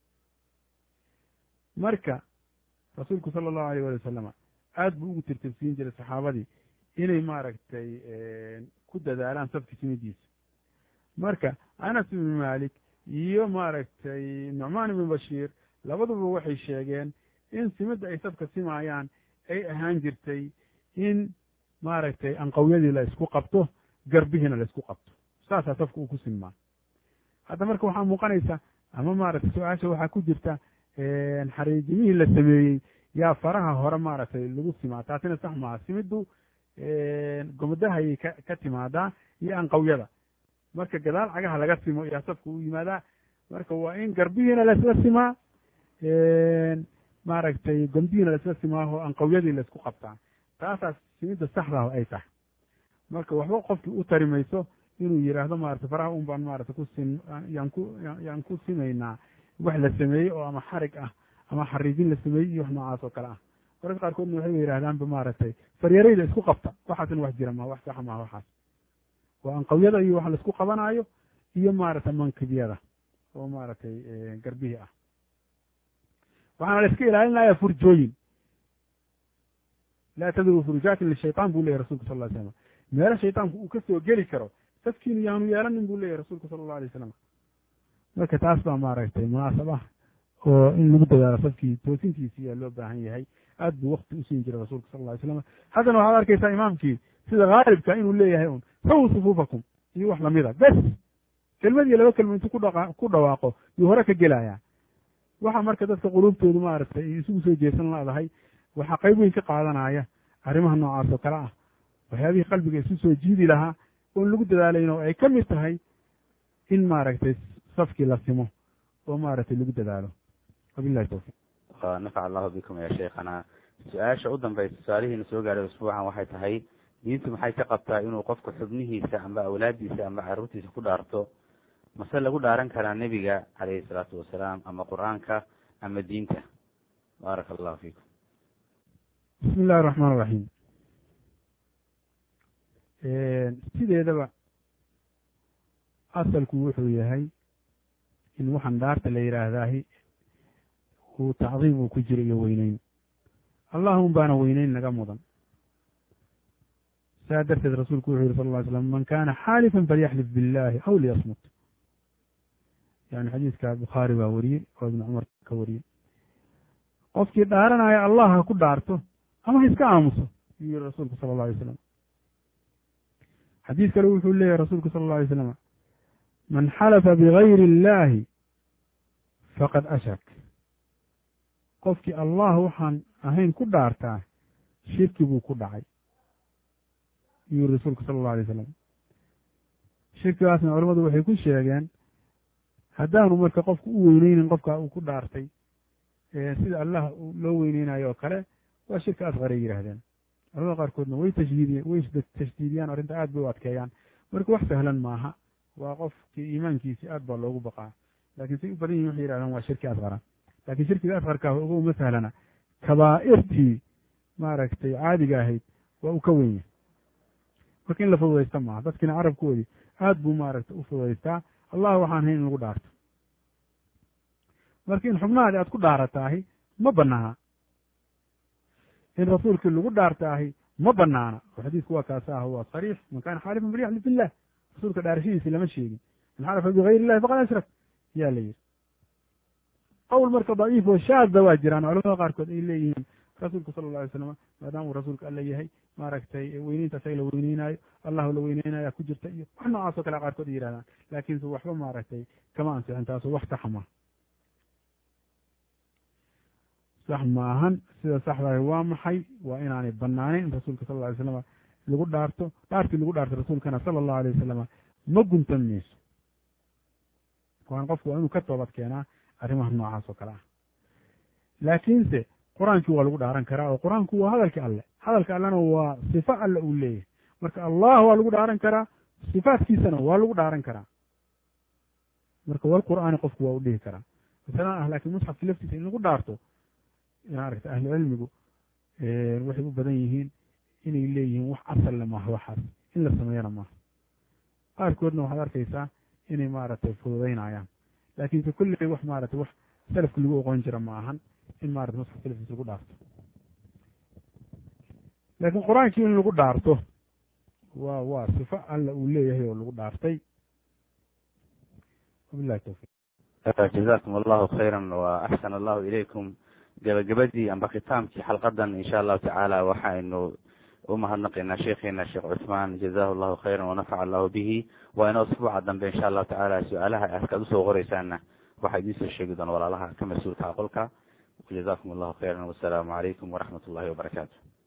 marka rasuulku sala allahu alayh wali wasalama aad buu ugu tirtirsiin jiray saxaabadii inay maaragtay ku dadaalaan safki simidiisa marka anas ibnu malik iyo maaragtay nucmaan ibnu bashiir labaduba waxay sheegeen in simidda ay safka simaayaan ay ahaan jirtay in maaragtay anqawyadii la isku qabto garbihiina la isku qabto saasaa safka uu ku sinmaa hadda marka waxaa muuqanaysa ama maaragtay su-aasha waxaa ku jirta xariijimihii la sameeyey yaa faraha hore maaragtay lagu simaa taasina sax maaha simiddu gomodahayay ka ka timaadaa iyo anqawyada marka gadaal cagaha laga simo yaa safka u yimaadaa marka waa in garbihiina laisla simaa maaragtay gomdihiina laisla simaaho anqawyadii laisku qabtaa taasaas simidda saxdaah ay tahay marka waxba qofkii u tari mayso inuu yidhaahdo maarata faraha un baan maarata ku sin yaan ku yaan ku simaynaa wax la sameeyey oo ama xarig ah ama xariijin la sameeyey iyo wax noocaas oo kale ah mararka qaarkoodna waxay yidhahdaanba maaragtay faryarayda isku qabta waxaasna wax jira maha wax saxa maha waxaas waa anqawyada iyo wax laisku qabanaayo iyo maaragtay mankibyada oo maaragtay garbihii ah waxaana la iska ilaalinaya furjooyin laa tadruu furujaatin lishaytaan buu leyahy rasulka sal ly slam meelo shaytaanku uu ka soo geli karo safkiinu yaanu yeelanin buu leyahy rasuulka sala allahu alay wasalam marka taas baa maaragtay munaasab ah oo in lagu dadaalo safkii toosintiisi yaa loo baahan yahay aad buu wakti usiin jiray rasuulka sal lla ly slam haddana waxaad arkaysaa imaamkii sida haalibka inuu leeyahay un sawu sufuufakum iyo wax lamida bes kelmad iyo laba kelma intuu kudha ku dhawaaqo yuu hore ka gelayaa waxa marka dadka quluubtoodu maaragtay ay isugu soo jeesan leedahay waxaa qayb weyn ka qaadanaya arrimaha noocaas oo kale ah waxyaabihii qalbiga isu soo jiidi lahaa oon lagu dadaalayn oo ay ka mid tahay in maaragtay safkii la simo oo maaragtay lagu dadaalo wabillahi tawfiiq nafac allahu bikum ya sheikhana su-aasha u dambaysa su-aalihiina soo gaadhay usbuucan waxay tahay diintu maxay ka qabtaa inuu qofku xubnihiisa amba awlaaddiisa amba carruurtiisa ku dhaarto mase lagu dhaaran karaa nebiga calayhi salaatu wasalaam ama qur-aanka ama diinta baaraka allahu fiikum bismi illahi raxmaan iraxiim sideedaba asalku wuxuu yahay in waxaan dhaarta la yidhaahdaahi uu tacdiim uu ku jiro iyo weyneyn allahum baana weyneyn naga mudan saa darteed rasuulku wuxuu yihi sal ll ly slam man kana xaalifan falyaxlif billahi aw liyasmut yani xadiiska bukhaari baa wariyey oo ibnu cumar ka wariyey qofkii dhaaranaya allah ha ku dhaarto ama ha iska aamuso yuu yihi rasuulku sala alla alay slam xadiis kale wuxuu leeyahy rasuulku sala alla alay slam man xalafa bigayri illahi faqad ashrak qofkii allah waxaan ahayn ku dhaartaa shirki buu ku dhacay yuu yihi rasuulku sala allahu alay slam shirkigaasna culamadu waxay ku sheegeen haddaanu marka qofku u weyneynin qofka uu ku dhaartay sida allah loo weyneynayo oo kale waa shirki asqaray yidhaahdeen culamada qaarkoodna way tashdiidiye way tashdiidiyaan arrinta aad bay u adkeeyaan marka wax sahlan maaha waa qofkii iimaankiisi aad baa loogu baqaa laakiin say u badan yihin waxay yihahdaan waa shirki asqara laakiin shirkiga asqarkaa ogo uma sahlana kabaa'irtii maaragtay caadiga ahayd waa uu ka wenya marka in la fududaysta maaha dadkiina carabkoodii aad buu maaragtay u fududaystaa allah waxaan hayn in lagu dhaarto marka in xubnahaadi aad ku dhaarataahi ma banaana in rasuulkii lagu dhaartaahi ma banaana oo xadiisku waa kaasa ah waa sariix man kana xaalifan falyaxlif billah rasuulka dhaarashadiisi lama sheegin man xalafa bigayri illahi faqad ashrak yaa la yidhi qowl marka daciif oo shaadda waa jiraan culamada qaarkood ay leeyihiin rasuulku sala alla alay slam maadaama uu rasuulka alla yahay maaragtay weyneynta asaga la weyneynaayo allahu la weyneynaya ku jirta iyo wax noocaas oo kale qaarkood ay yihahdaan laakiinse waxba maaragtay kama ansixin taaso wax saxa ma sax maahan sida saxdahay waa maxay waa inaanay banaaneyn in rasuulka sal lla alay slam lagu dhaarto dhaartii lagu dhaarto rasuulkana sala allahu alay wasalama ma guntan mayso waan qofku waa inuu ka toobad keenaa arrimaha noocaas oo kale ah laakiinse qur-aankii waa lagu dhaaran karaa oo qur-aanku waa hadalkii alle hadalka allena waa sifo alle uu leeyahay marka allah waa lagu dhaaran karaa sifaatkiisana waa lagu dhaaran karaa marka wal qur'aani qofku waa u dhihi karaa masalan ah laakiin musxafki laftiisa in lagu dhaarto maaragta ahlu cilmigu waxay u badan yihiin inay leeyihiin wax asalle maaha waxaas in la sameeyana maaha qaarkoodna waxaad arkaysaa inay maaragtay fududaynayaan laakiinse kulley wax maaragtay wax salafka lagu oqon jira ma ahan in maarata musxafka laftiisa lagu dhaarto laakiin qur-aankii in lagu dhaarto waa waa sifo alla uu leeyahay oo lagu dhaartay wabillahi tawfiiq jazakum allahu khayra wa axsan allahu ilaykum gabagabadii amba khitaamkii xalqadan insha allahu tacaala waxaynu umahadnaqaynaa sheekheena sheekh cuثmaan jazahu llahu khayra wanafaca allahu bihi waa inoo usbuuca dambe insha allahu tacaala su-aalaha askaad usoo qoreysaana waxaa idiin soo sheegi doona walaalaha ka mas-uulka qolka jazakum allahu khayra wasalaamu calaykum waraxmat ullahi wabarakaatu